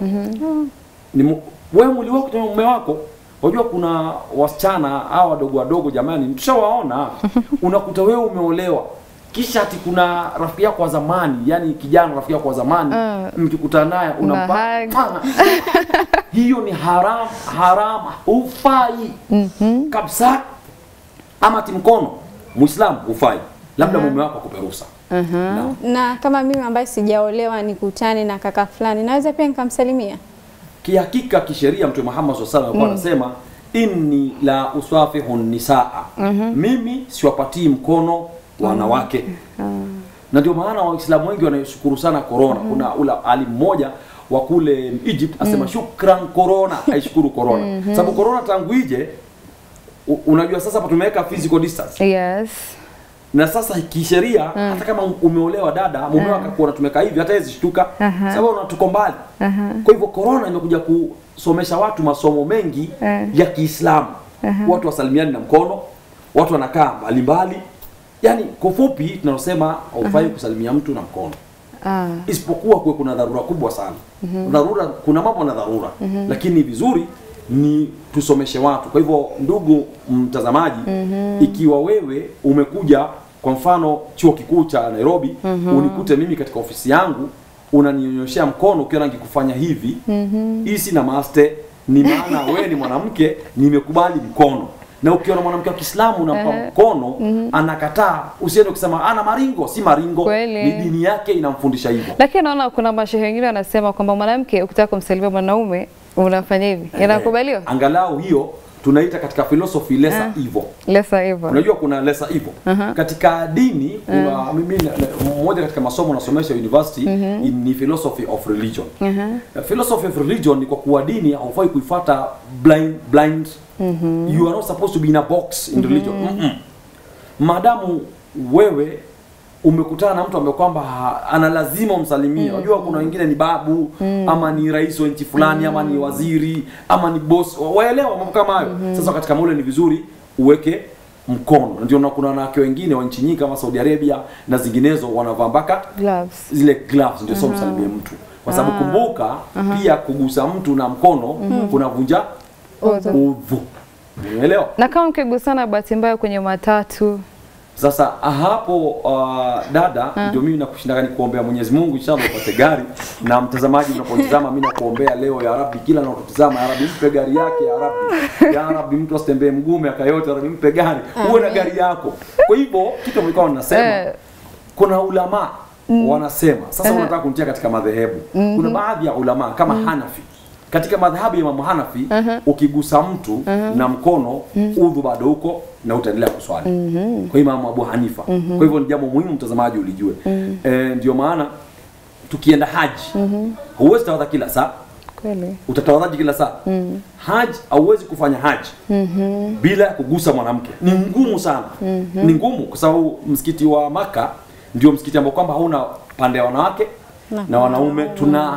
Ni mu, wewe mwili wako ni wa mume wako. Unajua kuna wasichana hawa wadogo wadogo, jamani, tushawaona. Unakuta wewe umeolewa kisha ati kuna rafiki yako wa zamani, yani kijana rafiki yako wa zamani, mkikutana naye unampa hug. Pana. hiyo ni haram haram hufai kabisa ama ati mkono muislamu hufai labda mume wako akupe ruhusa Naam. Na kama mimi ambaye sijaolewa nikutane na kaka fulani, naweza pia nikamsalimia? kihakika kisheria mtume Muhammad SAW alikuwa anasema inni la usafihu nisaa mimi siwapatii mkono wanawake na ndio maana waislamu wengi wanashukuru sana corona kuna ula ali mmoja wa kule Egypt asema shukran corona aishukuru corona sababu corona tangu ije u- unajua sasa hapa tumeweka physical distance Yes. na sasa kisheria hata kama umeolewa dada mume wako akakuona tumeka hivi hata yeye zishtuka sababu una tuko mbali kwa hivyo corona imekuja kusomesha watu masomo mengi Eh. ya Kiislamu watu wasalimiani na mkono watu wanakaa mbalimbali yani kwa ufupi tunalosema haufai kusalimia mtu na mkono Ah. isipokuwa kuwe kuna dharura kubwa sana dharura kuna mambo na dharura lakini vizuri ni tusomeshe watu kwa hivyo ndugu mtazamaji ikiwa wewe umekuja kwa mfano chuo kikuu cha Nairobi unikute mimi katika ofisi yangu unaninyonyoshea mkono ukiona nikikufanya hivi hii sina maste ni maana wewe ni mwanamke nimekubali mkono na ukiona mwanamke wa Kiislamu unampa mkono anakataa usiende kusema ana maringo si maringo Kweli. ni dini yake inamfundisha hivyo Lakini naona kuna mashehe wengine wanasema kwamba mwanamke ukitaka kumsalimia mwanaume unafanya hivi, inakubaliwa? angalau hiyo tunaita katika philosophy lesser evil Lesa hivyo. unajua kuna lesser evil katika dini kuna mimi na- na- mmoja katika masomo nasomesha university in- ni philosophy of religion Uh, philosophy of religion ni kwa kuwa dini haufai kuifuata blind blind you are not supposed to be in a box in religion Mm-mm. maadamu wewe umekutana na mtu ambaye kwamba ha- ana lazima umsalimie. Unajua kuna wengine ni babu ama ni rais wa nchi fulani ama ni waziri ama ni boss, wa- waelewa mambo kama hayo. Sasa katika maule ni vizuri uweke mkono. Ndio na kuna wanawake wengine wa nchi nyingi kama Saudi Arabia na zinginezo wanavaa mpaka Gloves. zile gloves ndio sio msalimie mtu, kwa sababu kumbuka pia kugusa mtu na mkono kunavunja udhu. Umeelewa? Na kama mkigusana bahati mbaya kwenye matatu, Sasa hapo uh, dada, ndio mimi nakushindaka nikuombea Mwenyezi Mungu inshallah upate gari, na mtazamaji unapotizama, mimi nakuombea leo ya Rabbi, kila unapotizama ya Rabbi mpe gari yake ya Rabbi, ya Rabbi mtu asitembee mguu miaka yote, ya Rabbi mpe gari, uwe na gari yako. Kwa hivyo kitu mlikuwa mnasema Eh. kuna ulama wanasema sasa, unataka kunitia katika madhehebu. Kuna baadhi ya ulama kama Hanafi katika madhhabu ya Imamu Hanafi ukigusa mtu na mkono udhu bado huko na utaendelea kuswali. Kwa Imamu Abu Hanifa. Kwa hivyo ni jambo muhimu mtazamaji ulijue. Eh, ndio maana tukienda haji huwezi tawadha kila saa kweli utatawadhaji kila saa haji hauwezi kufanya haji bila ya kugusa mwanamke ni ngumu sana ni ngumu kwa sababu msikiti wa maka ndio msikiti ambao kwamba hauna pande ya wanawake Na- na wanaume tuna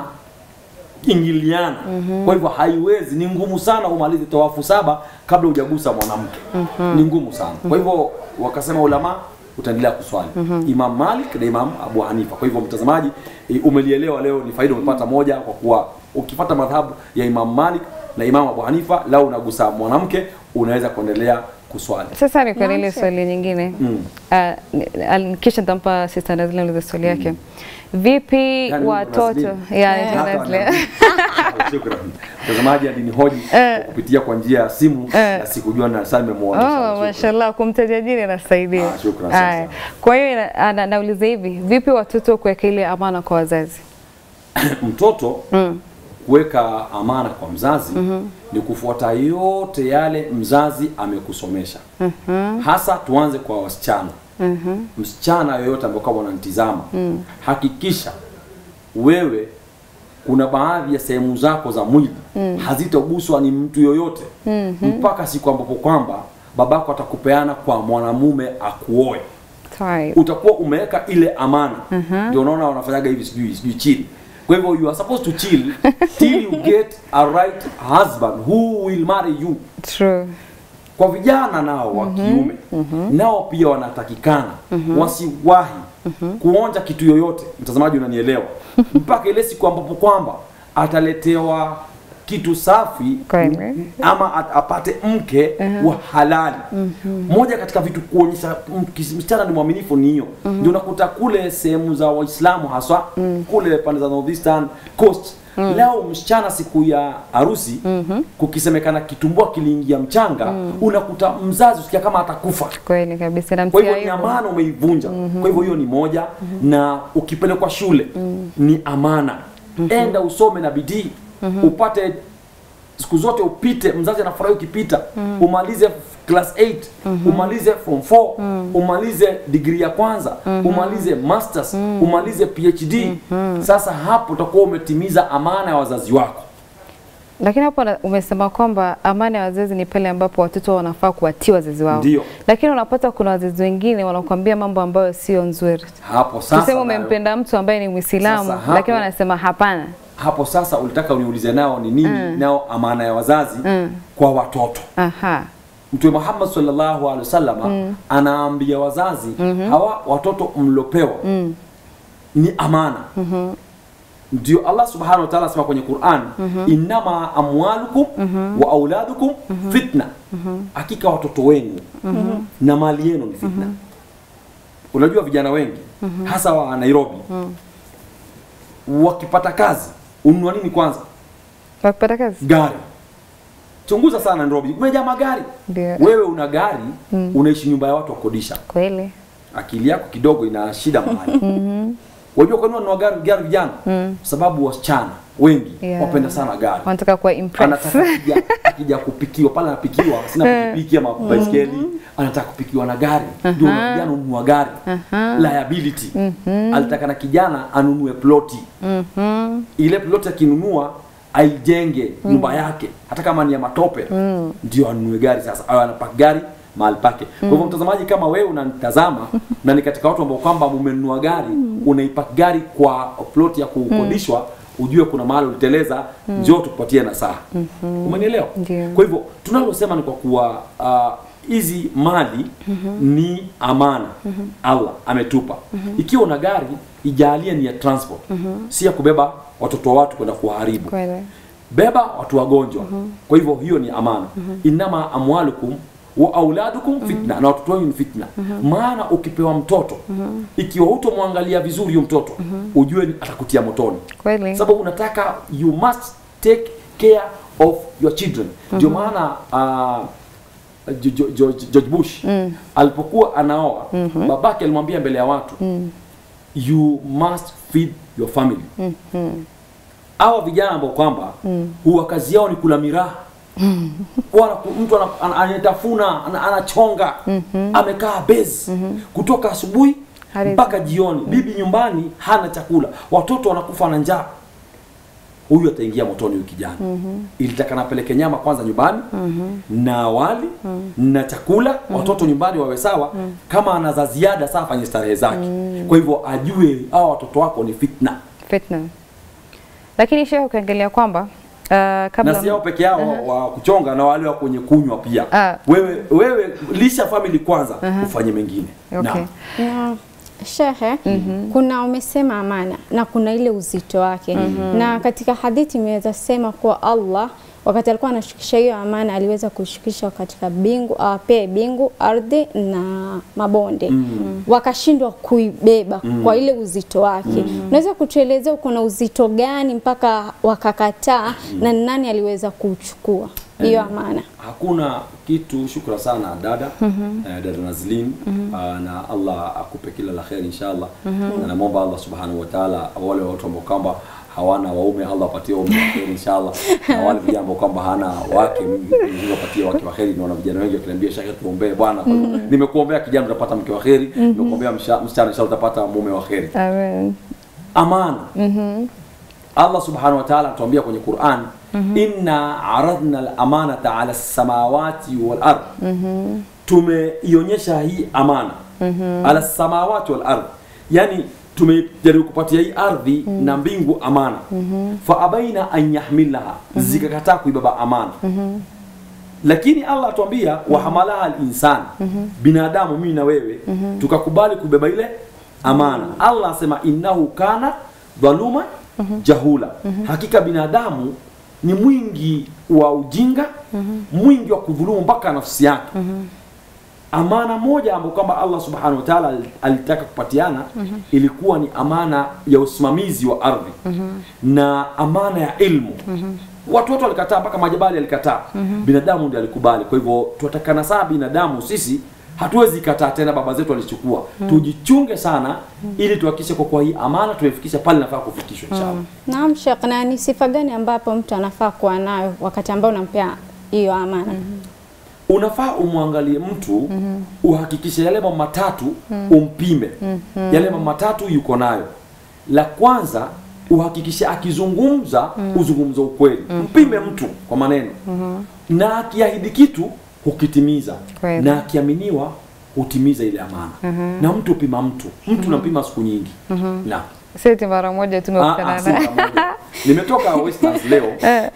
ingiliana kwa hivyo haiwezi ni ngumu sana umalize tawafu saba kabla hujagusa mwanamke ni ngumu sana kwa hivyo wakasema ulama utaendelea kuswali Imam Malik na Imam Abu Hanifa kwa hivyo mtazamaji eh, umelielewa leo ni faida umepata moja kwa kuwa ukifata madhhabu ya Imam Malik na Imam Abu Hanifa lao unagusa mwanamke unaweza kuendelea kuswali Sasa ni kwa ile Niache. swali nyingine Mm. Ah, ni- al- kisha nitampa sister Nazlin ulize swali yake. Vipi Yani, watoto Nazlin. ya Eh. yeah, Nazlin. Hata- Shukrani. Mtazamaji alinihoji kupitia kwa njia ya simu na sikujua na sasa nimemuona. Oh, Shukrani. mashallah kumtaja jina inasaidia. Ah, shukran sana Aya. sana. Kwa hiyo ina- ana- nauliza hivi, vipi watoto kuweka ile amana kwa wazazi? mtoto kuweka amana kwa mzazi ni kufuata yote yale mzazi amekusomesha hasa tuanze kwa wasichana msichana yoyote ambaye kama unanitizama hakikisha wewe kuna baadhi ya sehemu zako za mwili hazitaguswa ni mtu yoyote mpaka siku ambapo kwamba babako atakupeana kwa mwanamume akuoe Sorry. utakuwa umeweka ile amana ndio unaona wanafanyaga hivi sijui sijui chill kwa hivyo you are supposed to chill till you get a right husband who will marry you True. kwa vijana nao wa kiume nao pia wanatakikana wasiwahi kuonja kitu yoyote mtazamaji unanielewa mpaka ile siku ambapo kwamba ataletewa kitu safi Kweli. m- ama at- apate mke wa halali moja katika vitu kuonyesha m- kis- msichana ni mwaminifu ni hiyo ndio unakuta kule sehemu za waislamu haswa kule pande za northeastern coast leo msichana siku ya harusi kukisemekana kitumbua kiliingia mchanga unakuta mzazi usikia kama atakufa Kweli kabisa kwa namtia hivyo ni aibu. amana umeivunja kwa hivyo hiyo ni moja na ukipelekwa shule ni amana enda usome na bidii upate siku zote upite mzazi anafurahi ukipita umalize class 8 umalize form 4 umalize degree ya kwanza umalize masters umalize phd sasa hapo utakuwa umetimiza amana ya wazazi wako Lakini hapo na- umesema kwamba amana ya wazazi ni pale ambapo watoto wanafaa kuwatii wazazi wao. Ndio. Lakini unapata kuna wazazi wengine wanakuambia mambo ambayo sio nzuri. hapo sasa Tuseme nayo- umempenda mtu ambaye ni Muislamu Sasa hapo- lakini wanasema hapana. hapo sasa ulitaka uniulize nao ni nini nao amana ya wazazi kwa watoto Aha. Mtume Muhammad sallallahu alaihi wasallam anaambia wazazi hawa watoto mlopewa ni amana. Ndio Allah subhanahu wa ta'ala asema kwenye Qur'an, innama amwalukum wa auladukum fitna, hakika watoto wenu na mali yenu ni fitna. Unajua vijana wengi hasa wa Nairobi wakipata kazi ununua nini kwanza? Wakipata kazi? Gari. Chunguza sana Nairobi, kumejaa magari. Ndio. Wewe una gari, unaishi nyumba ya watu wa kodisha. Kweli. Akili yako kidogo ina shida mahali. Wajua kwa nini wanunua gari gari vijana? Sababu wasichana wengi Yeah. wapenda sana gari. Wanataka kuwa impress. Anataka kijana, akija kupikiwa pale anapikiwa sina pikipiki ama baiskeli anataka kupikiwa na gari ndio uh kijana ununua gari liability alitaka na kijana anunue ploti ile ploti akinunua aijenge nyumba yake hata kama ni ya matope ndio anunue gari sasa au anapaki gari mahali pake kwa hivyo mtazamaji kama wewe unanitazama na ni katika watu ambao kwamba mumenunua gari unaipaki gari kwa ploti ya kukodishwa ujue kuna mahali uliteleza njoo tukupatie nasaha umenielewa Ndio. kwa hivyo tunalosema ni kwa kuwa ah, hizi mali ni amana Allah ametupa ikiwa una gari ijalie ni ya transport si ya kubeba watoto wa watu kwenda kuwaharibu Kweli. beba watu wagonjwa kwa hivyo hiyo ni amana inama amwalukum wa auladukum fitna na watoto wenu ni fitna maana ukipewa mtoto ikiwa hutomwangalia vizuri huyo mtoto ujue ni- atakutia motoni Kweli. sababu unataka you must take care of your children ndio maana uh, Jo- Jo- Jo- George Bush alipokuwa anaoa babake alimwambia mbele ya watu you must feed your family hawa vijana ambao kwamba huwa kazi yao ni kula miraha Wana- mtu ana- ana- anatafuna ana- anachonga amekaa base kutoka asubuhi Hadi- mpaka jioni bibi nyumbani hana chakula watoto wanakufa na njaa huyu ataingia motoni huyu kijana ilitaka napeleke nyama kwanza nyumbani na wali na chakula watoto nyumbani wawe sawa kama ana za ziada saa afanye starehe zake kwa hivyo ajue hawa watoto wako ni fitna Fitna. Lakini shehe ukiangalia kwamba uh, kabla na si hao peke yao wa kuchonga na wale wa kwenye kunywa pia Ah. wewe wewe lisha family kwanza ufanye mengine Okay. Naam. na shehe kuna umesema amana na kuna ile uzito wake na katika hadithi imeweza sema kuwa Allah wakati alikuwa anashukisha hiyo amana aliweza kushukisha katika bingu awapee bingu ardhi na mabonde wakashindwa kuibeba kwa ile uzito wake unaweza kutuelezea uko na uzito gani mpaka wakakataa na ni nani aliweza kuchukua hiyo amana hakuna kitu shukra sana dada eh, dada Nazlin ah, na Allah akupe kila la kheri inshallah na namwomba Allah subhanahu wa ta'ala wale watu ambao kwamba hawana waume Allah apatie waume wa kheri inshallah na wale vijana ambao kwamba hana wake Mungu apatie wake wa kheri naona vijana wengi wakiniambia shaka tuombee bwana Kwa hivyo, nimekuombea kijana utapata mke wa kheri nimekuombea msha- msichana inshallah utapata mume wa kheri Amen. amana Allah subhanahu wa ta'ala anatuambia kwenye Qur'an inna aradna al-amanata ala samawati wal ard tumeionyesha hii amana ala samawati wal ard yani tumejaribu kupatia hii ardhi na mbingu amana fa abaina an yahmilaha zikakataa kuibeba amana lakini Allah atuambia wahamalaha al-insan binadamu mimi na wewe tukakubali kubeba ile amana Allah asema innahu kana dhaluma jahula hakika binadamu ni mwingi wa ujinga mwingi wa kudhulumu mpaka nafsi yake amana moja ambayo kwamba Allah subhanahu wa ta'ala al- alitaka kupatiana ilikuwa ni amana ya usimamizi wa ardhi na amana ya ilmu watu wote walikataa mpaka majabali alikataa binadamu ndiye alikubali kwa hivyo tunatakana saa binadamu sisi hatuwezi kataa tena baba zetu walichukua tujichunge sana ili tuhakikishe kwa kuwa hii amana tumefikisha pale nafaa kufikishwa inshallah Naam Sheikh, na ni sifa gani ambapo mtu anafaa kuwa nayo wakati ambao unampea hiyo amana? unafaa umwangalie mtu uhakikishe yale mambo matatu umpime yale mambo matatu yuko nayo la kwanza uhakikishe akizungumza uzungumza ukweli mpime mtu kwa maneno na akiahidi kitu hukitimiza Kweli. na akiaminiwa hutimiza ile amana na mtu upima mtu mtu unampima siku nyingi na Sisi mara moja Ah, tumekutana ah, si naye. mara moja. nimetoka Westlands leo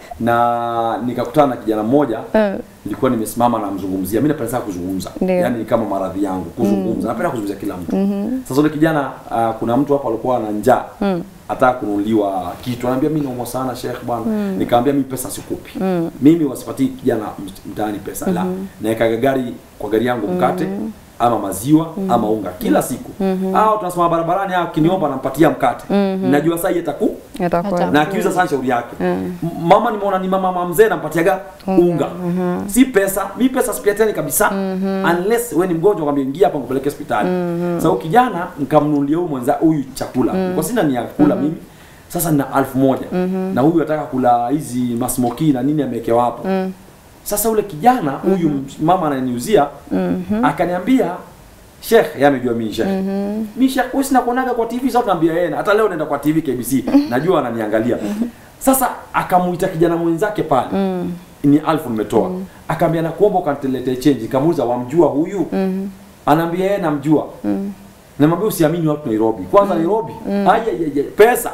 na nikakutana na kijana mmoja nilikuwa nimesimama namzungumzia mi napenda sana kuzungumza Ndio. yaani ni kama maradhi yangu kuzungumza napenda kuzungumzia kila mtu sasa ule kijana ah, kuna mtu hapa alikuwa ana njaa ataka kununuliwa kitu anaambia mi naumwa sana shekh bwana nikamwambia mi pesa sikupi mimi wasipatii kijana mt- mtaani pesa la naekaga gari kwa gari yangu mkate ama maziwa ama unga kila siku au tunasema barabarani au kiniomba nampatia mkate najua saa hii ataku Atakuwa. Ata- na akiuza sana shauri yake M- mama nimeona ni mama mama mzee nampatiaga unga si pesa mi pesa sipatiani kabisa unless we ni mgonjwa kwambia ingia hapa nikupeleke hospitali sasa huyu kijana nikamnunulia huyu mwenza huyu chakula kwa sina ni ya kula mimi sasa nina elfu moja na huyu ataka kula hizi masmoki na nini amewekewa hapo Sasa ule kijana huyu mama ananiuzia akaniambia Sheikh, yeye amejua mimi Sheikh. Mimi Sheikh, wewe sina kuonaga kwa TV sasa tunaambia yeye. Hata leo naenda kwa TV KBC. Najua ananiangalia. Sasa akamuita kijana mwenzake pale. Ni alfu nimetoa. Akaambia nakuomba ukaniletee change. Kamuuliza wamjua huyu? Anaambia yeye namjua. Namwambia usiamini watu Nairobi. Kwanza Nairobi. Aje aje pesa.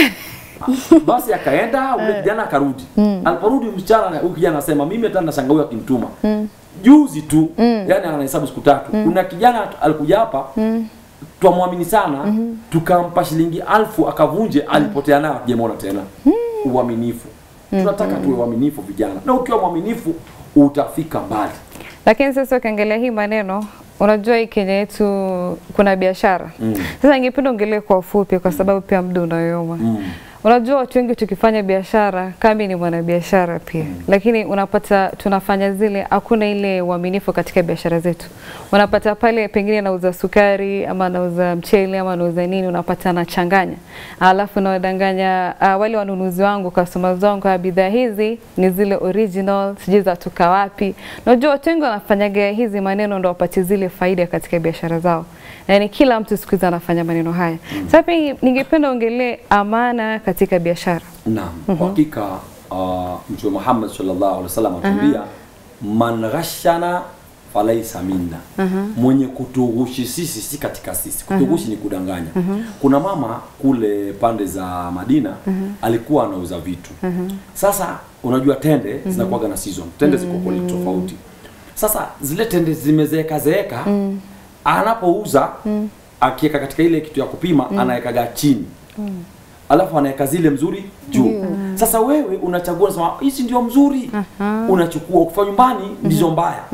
Basi akaenda ule kijana akarudi. Aliporudi msichana huyu kijana anasema mimi hata nashangaa huyu akimtuma. Juzi tu, yani anahesabu siku tatu. Kuna kijana alikuja hapa twamwamini sana tukampa shilingi alfu akavunje, alipotea nayo hatujamuona tena. Uaminifu. Tunataka tuwe waaminifu vijana, na ukiwa mwaminifu utafika mbali. Lakini sasa ukiangalia hii maneno, unajua hii Kenya yetu kuna biashara sasa. Ningependa ongelee kwa ufupi, kwa sababu pia muda unayoyoma. Unajua watu wengi tukifanya biashara, kami ni mwanabiashara pia lakini unapata tunafanya zile, hakuna ile uaminifu katika biashara zetu. Unapata pale pengine nauza sukari ama nauza mchele ama nauza nini, unapata anachanganya, alafu nawadanganya uh, wale wanunuzi wangu customers wangu wa bidhaa hizi ni zile original, sijui zatoka wapi. Unajua watu wengi wanafanyaga hizi maneno ndo wapate zile faida katika biashara zao. Yaani kila mtu siku hizi anafanya maneno haya. Sasa pia ningependa ongelee amana katika biashara. Naam, kwa hakika uh, Mtume Muhammad sallallahu alaihi wasallam atuambia man ghashana falaisa minna, mwenye kutughushi sisi si katika sisi. Kutughushi ni kudanganya. Kuna mama kule pande za Madina alikuwa anauza vitu. Sasa unajua tende zinakuwaga na season, tende ziko quality tofauti. Sasa zile tende zimezeeka zeeka, anapouza akiweka katika ile kitu ya kupima anawekaga chini alafu anaweka zile mzuri juu. Sasa wewe unachagua, unasema hizi ndio mzuri, unachukua. Ukifika nyumbani ndizo mbaya.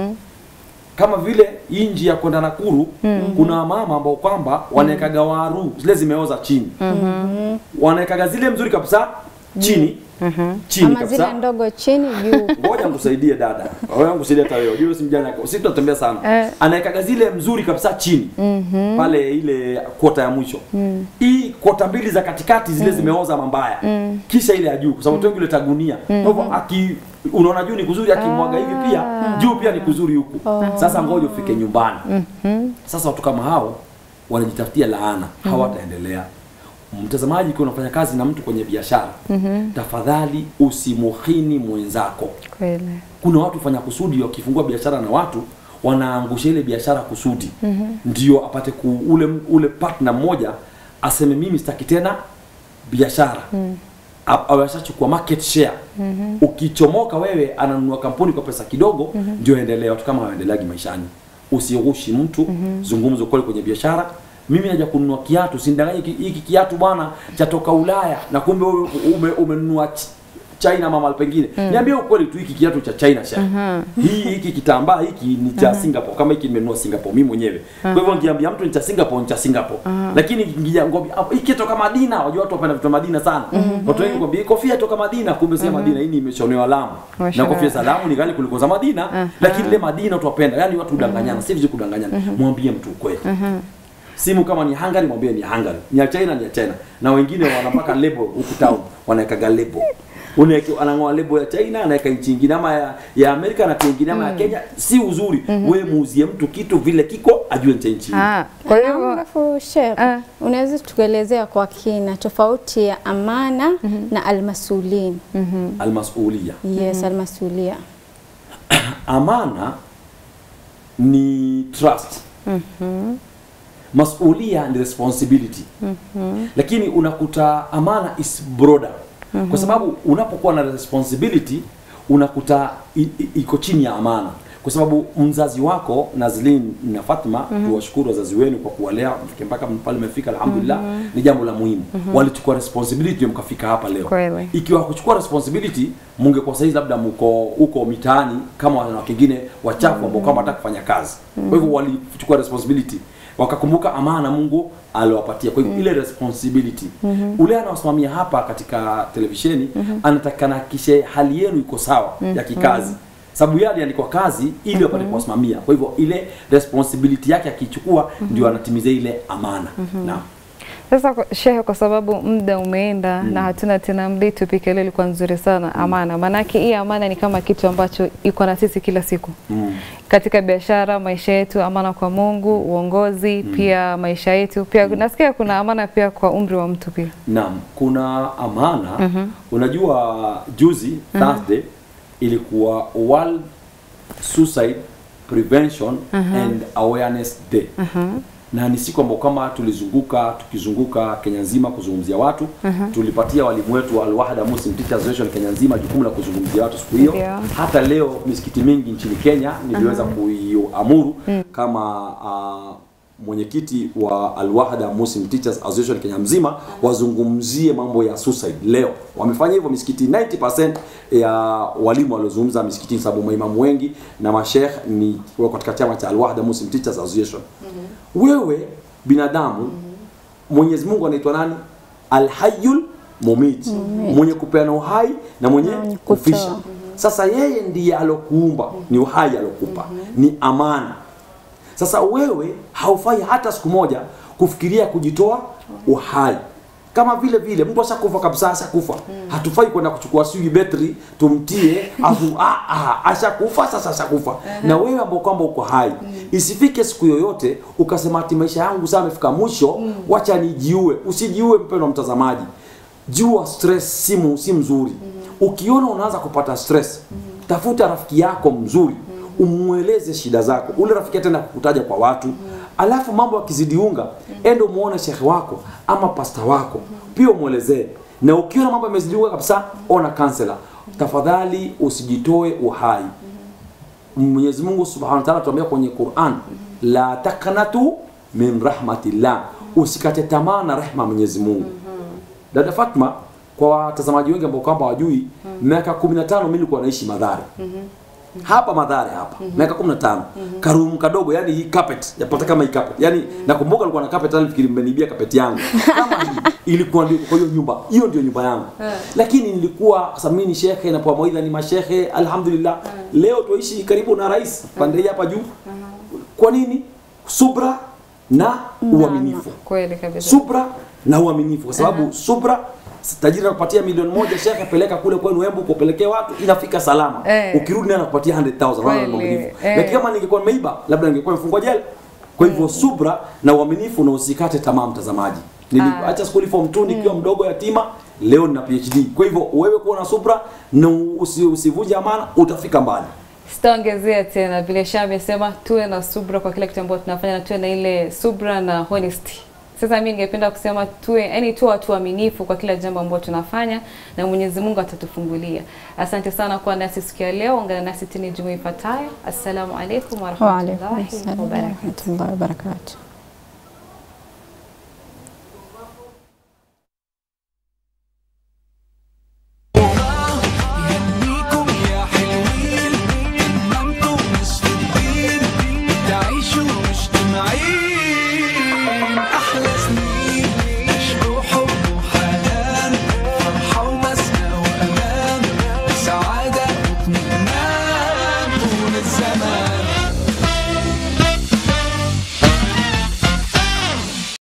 Kama vile hii njia ya kwenda Nakuru, kuna mama ambao kwamba wanawekaga waru zile zimeoza chini, wanawekaga zile mzuri kabisa chini chini ama kabisa zile ndogo chini juu. ngoja nikusaidie dada, ngoja nikusaidie hata wewe. Unajua si mjana, sisi tunatembea sana. Eh. Anaekaga zile mzuri kabisa chini pale ile kota ya mwisho. Hii kota mbili za katikati zile zimeoza mambaya, kisha ile ya juu, kwa sababu mm. ile tagunia. Kwa hivyo aki unaona juu ni kuzuri, akimwaga hivi pia juu pia ni kuzuri huku. Sasa ngoja ufike nyumbani. Sasa watu kama hao wanajitafutia laana, hawataendelea. Mtazamaji, ukiwa unafanya kazi na mtu kwenye biashara, tafadhali usimuhini mwenzako. Kweli. Kuna watu fanya kusudi, wakifungua biashara na watu wanaangusha ile biashara kusudi, ndio apate ku, ule ule partner mmoja aseme mimi sitaki tena biashara A- awe ashachukua market share. Ukichomoka wewe, ananunua kampuni kwa pesa kidogo, ndio endelea. Watu kama hawaendeleagi maishani. Usighushi mtu, zungumza ukweli kwenye biashara. Mimi naja kununua kiatu, sindanganye hiki hiki kiatu bwana chatoka Ulaya, na kumbe wewe ume, umenunua ch- China ama mahali pengine. Niambie ukweli tu, hiki kiatu cha China sha. Hii hiki kitambaa hiki ni cha Singapore, kama hiki nimenunua Singapore mimi mwenyewe. Kwa hivyo ngiambia mtu ni cha Singapore, ni cha Singapore. Lakini ngija ngombe hiki toka Madina, wajua watu wapenda vitu vya Madina sana. Watu wengi kwambia kofia toka Madina, kumbe si ya Madina, hii ni imeshonewa Lamu. Na Imeshonewa. kofia za Lamu ni ghali kuliko za Madina, lakini ile Madina watu wapenda. Yaani watu hudanganyana, si vizuri kudanganyana. Mwambie mtu ukweli. Simu kama ni Hungary mwambie ni Hungary. Ni ya China ni ya China. Na wengine wanapaka label huku town, wanawekaga label. Unaweka anang'oa label ya China anaweka nchi nyingine ama ya, ya Amerika na nyingine ama ya Kenya, si uzuri. Wewe muuzie mtu kitu vile kiko ajue nchi nchi. Ah, kwa hivyo Alafu Sheikh, Ah. unaweza tukuelezea kwa kina tofauti ya amana na almasulin? Almasulia. Yes, almasulia. Amana ni trust. Masulia ni responsibility. Lakini unakuta amana is broader. Kwa sababu unapokuwa na responsibility unakuta i- i- iko chini ya amana. Kwa sababu mzazi wako Nazlin na Fatma, tuwashukuru wazazi wenu kwa kuwalea mfike mpaka pale mmefika, alhamdulillah, ni jambo la muhimu. Walichukua responsibility ndio mkafika hapa leo. Kweli. Ikiwa kuchukua responsibility, mungekuwa saizi labda mko huko mitaani kama wanawake wengine wachafu ambao kama hata kufanya kazi. Kwa hivyo walichukua responsibility wakakumbuka amana Mungu aliwapatia. Kwa hivyo ile responsibility ule anaosimamia hapa katika televisheni anatakana kishe hali yenu iko sawa ya kikazi sababu yeye aliandikwa kazi ili apate kuwasimamia. Kwa hivyo ile responsibility yake akichukua ndio anatimiza ile amana. Naam. Sasa kwa- shehe, kwa sababu muda umeenda na hatuna tena muda, hii topic ya leo ilikuwa nzuri sana, amana. Maanake hii amana ni kama kitu ambacho iko na sisi kila siku Mm. katika biashara, maisha yetu, amana kwa Mungu, uongozi, pia maisha yetu pia. Nasikia kuna amana pia kwa umri wa mtu pia. Naam, kuna amana. Unajua juzi Thursday ilikuwa World Suicide Prevention and Awareness Day. Na ni siku ambayo kama tulizunguka tukizunguka Kenya nzima kuzungumzia watu. Tulipatia walimu wetu wa Al-Wahda Muslim Teachers Association Kenya nzima jukumu la kuzungumzia watu siku hiyo. Ndio. Hata leo misikiti mingi nchini Kenya niliweza kuiamuru kama ah, mwenyekiti wa Al-Wahda Muslim Teachers Association Kenya mzima wazungumzie mambo ya suicide leo. Wamefanya hivyo misikiti 90% ya walimu waliozungumza misikitini, sababu maimamu wengi na mashekh ni wako katika chama cha Al-Wahda Muslim Teachers Association. Wewe binadamu Mwenyezi Mungu anaitwa nani? Al-Hayyul Mumit, mwenye kupeana uhai na mwenye mwenye kutoa. kufisha. Sasa yeye ndiye alokuumba, ni uhai alokupa, ni amana. Sasa wewe haufai hata siku moja kufikiria kujitoa uhai. Kama vile vile mtu ashakufa kabisa, ashakufa. Hatufai kwenda kuchukua sijui betri tumtie afu ah, ah, ashakufa sasa ashakufa. Na wewe ambao kwamba uko hai, isifike siku yoyote ukasema ati maisha yangu sasa amefika mwisho, wacha nijiue. Usijiue mpendwa mtazamaji. Jua stress si mu- si mzuri. Ukiona unaanza kupata stress, tafuta rafiki yako mzuri umweleze shida zako. Ule rafiki tena kukutaja kwa watu, alafu mambo yakizidiunga, ende umuone shekhe wako ama pasta wako, pia umwelezee. Na ukiona mambo yamezidiunga kabisa, ona kansela. Tafadhali usijitoe uhai. Mwenyezi Mungu Subhanahu wa Ta'ala tuambia kwenye Qur'an, la taqnatu min rahmatillah, usikate tamaa na rehma ya Mwenyezi Mungu. Dada Fatma, kwa watazamaji wengi ambao kwamba wajui, miaka 15 mimi nilikuwa naishi Madhare. Hapa Madhare hapa. Miaka 15. Karumu kadogo, yani hii carpet, yapata kama hii carpet. Yani nakumbuka nilikuwa na carpet hadi fikiri mmeniibia carpet yangu. Kama hii ilikuwa ndio kwa hiyo nyumba. Hiyo ndio nyumba yangu. Lakini nilikuwa samini ni shekhe na kwa mawaidha ni mashehe, alhamdulillah. Leo tuishi karibu na rais pande hii hapa juu. Kwa nini? Subra na uaminifu Kweli kabisa. subra na uaminifu kwa sababu subra tajiri anakupatia milioni moja shekhe peleka kule kwenu Embu kupelekea watu inafika salama Eh. ukirudi naye anakupatia 100,000 unaona Kweli, uaminifu eh. lakini kama ningekuwa nimeiba labda ningekuwa nimefungwa jela kwa hivyo subra na uaminifu na usikate tamaa mtazamaji niliacha skuli form 2 nikiwa mdogo yatima leo nina PhD kwa hivyo wewe kuwa na subra na usi, usivunje amana utafika mbali Sitaongezea tena vile Sha amesema, tuwe na subra kwa kila kitu ambacho tunafanya na tuwe na ile subra na honesty. Sasa mimi ningependa kusema tuwe, yani tuwe watu waaminifu kwa kila jambo ambalo tunafanya na Mwenyezi Mungu atatufungulia. Asante sana kwa nasi siku ya leo. Ungana nasi tena Ijumaa ifuatayo. Assalamu alaikum wa Wa alaikum rahmatullahi assalam wa wa barakatuh. rahmatullahi wa barakatuh.